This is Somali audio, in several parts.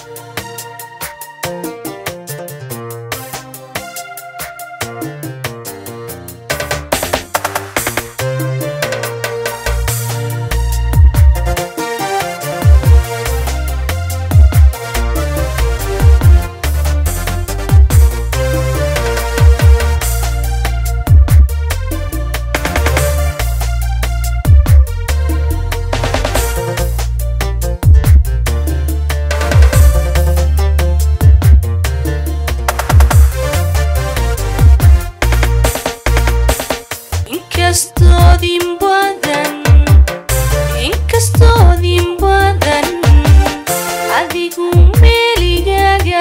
inkastoodin badan inkastoodin badan adigu meeligaga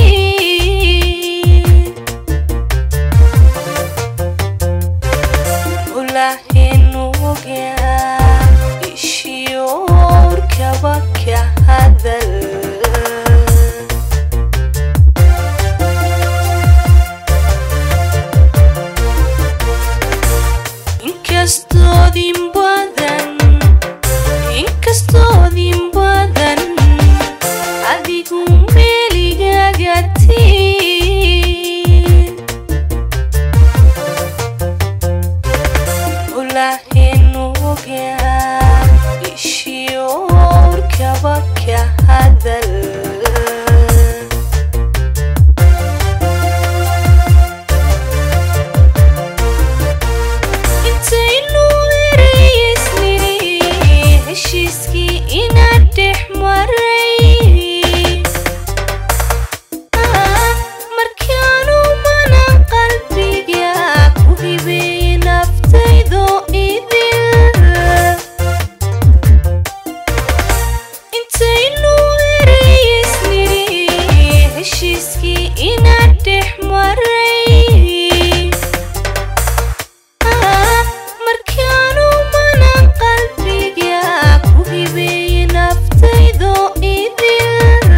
tii ulahenu ogaa ishiyoorkaba ka hadal inkastoodin badan inkastoodin badan adigu meeligaga tii ulahenu ogaa ishiyoorkaba ka hadal intaynu ereyeysniri heshiiskii inaad dhex maray markaanu mana qalbiga ku hibeeye naftaydo idil intaynu ereyeysniri heshiiskii inaad dhex maray markaanu mana qalbiga ku hibeeye naftaydo idil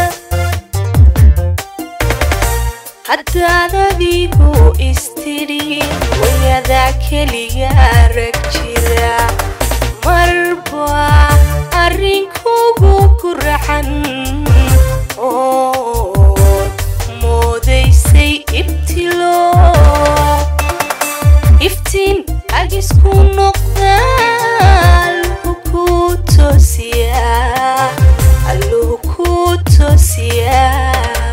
haddaad adigu istidhi wayadaa keliga arag jira marba arrinkugu ku raxan oo moodaysay ibtilo iftiin agisku noqda alluhu ku toosiyaa alluhu ku toosiyaa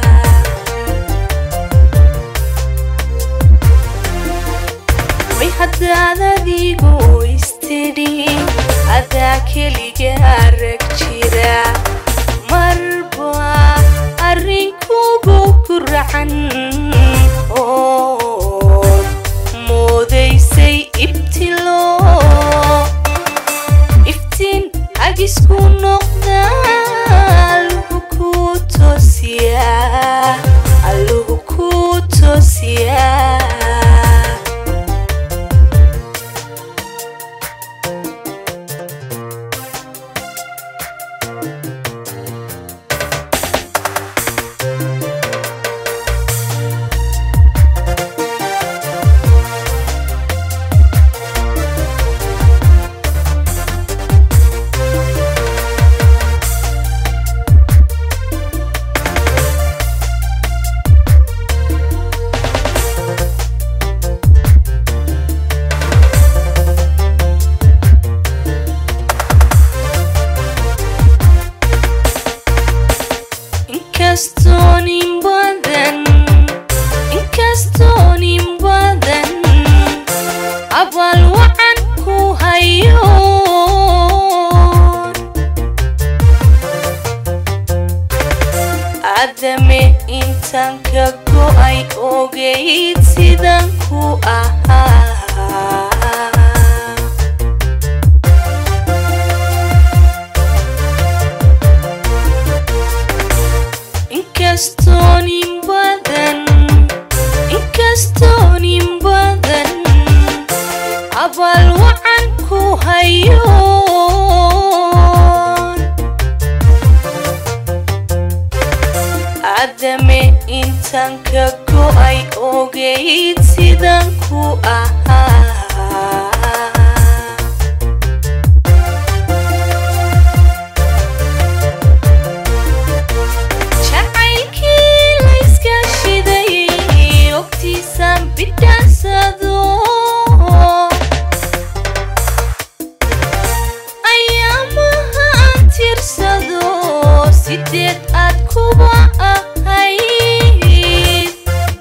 way haddaad adigu istidhi adaa keliga arag jira marba arrinkugu ku raxan oo moodaysay ibtilo iftiin agisku noqda alluhu ku toosiyaa alluhu ku toosiyaa inkastoonin badan inkastoonin badan abal wacan ku hayo adame intaan ka go'ay ogayd sidan ku ahaa inkastoonin badan inkastoonin badan abal wacan ku hayo adame intaan ka go'ay ogayd sidan ku ahaa sideed aad kuba ahayd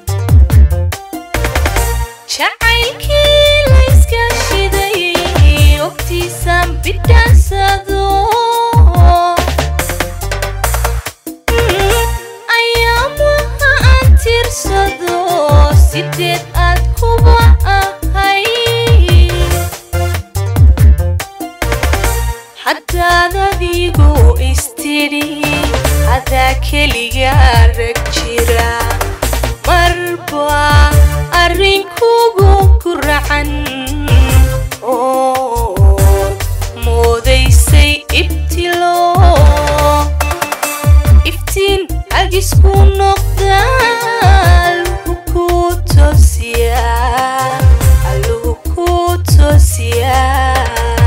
jacaylkii layska shiday ogtiisaan bidhaansado ayaamaha aan tirsado sideed aad kuba ahayd haddaad adigu istidhi hadaa keligaa rag jira marba arrinkugu ku racan oo moodaysay ibtilo iftiin agisku noqda alluhu ku toosiyaa alluhu ku toosiyaa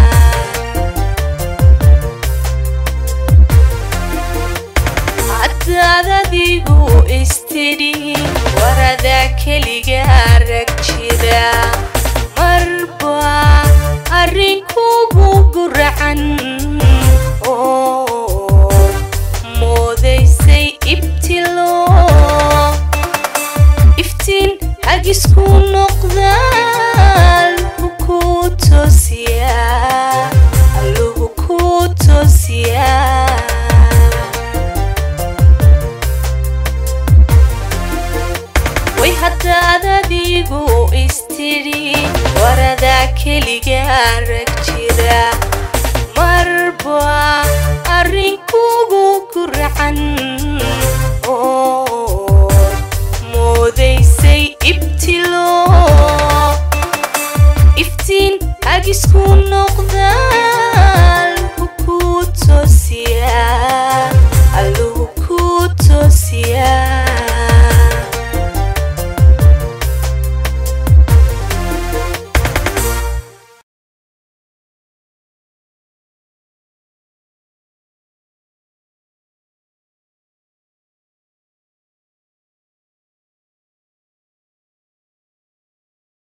haddaad adigu istidhi waradaa keligaa rag jira marba arrinkugu guracan oo moodaysay ibtilo iftiin hagisku noqda alluhu ku toosiyaa alluhu ku toosiyaa way haddaad adigu istidhi waradaa keligaa rag jira marba arrinkugu guracan oo moodaysay ibtilo iftiin hagisku noqda